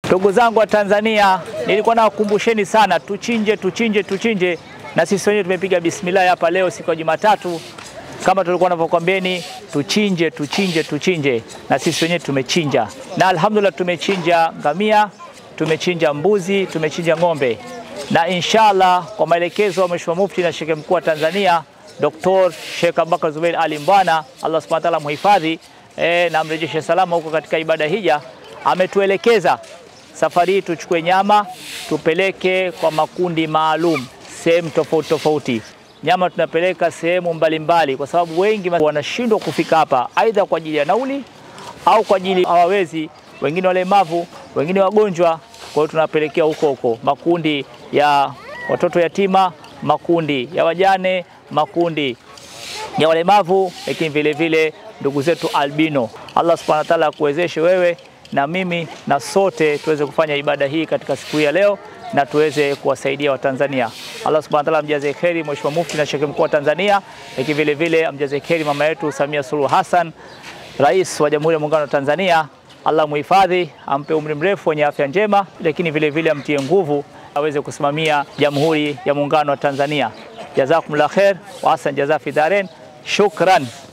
Ndugu zangu wa Tanzania, nilikuwa nawakumbusheni sana, tuchinje tuchinje tuchinje, na sisi wenyewe tumepiga bismillah hapa leo siku ya Jumatatu, kama tulikuwa navyokwambeni, tuchinje tuchinje tuchinje, na sisi wenyewe tumechinja, na alhamdulillah tumechinja ngamia, tumechinja mbuzi, tumechinja ng'ombe, na inshallah kwa maelekezo ya Mheshimiwa Mufti na Sheikh Mkuu wa Tanzania Dr. Sheikh Abubakar Zubeir Ali Mbwana, Allah Subhanahu wa ta'ala muhifadhi e, na amrejeshe salama huko katika ibada hija, ametuelekeza safari hii tuchukue nyama tupeleke kwa makundi maalum sehemu tofauti tofauti. Nyama tunapeleka sehemu mbalimbali, kwa sababu wengi wanashindwa kufika hapa, aidha kwa ajili ya nauli au kwa ajili hawawezi, wengine walemavu, wengine wagonjwa. Kwa hiyo tunapelekea huko huko makundi ya watoto yatima, makundi ya wajane, makundi ya walemavu, lakini vile vile ndugu zetu albino. Allah subhanahu wa ta'ala akuwezeshe wewe na mimi na sote tuweze kufanya ibada hii katika siku hii ya leo na tuweze kuwasaidia Watanzania. Allah subhanahu wa ta'ala amjaze kheri Mheshimiwa Mufti na Sheikh Mkuu wa Tanzania, lakini vile vile amjaze kheri mama yetu Samia Suluhu Hassan, Rais wa Jamhuri ya Muungano wa Tanzania. Allah muhifadhi, ampe umri mrefu wenye afya njema, lakini vile vile amtie nguvu aweze kusimamia Jamhuri ya Muungano wa Tanzania. Jazakumullah khair wa ahsan jaza fi daren. Shukran.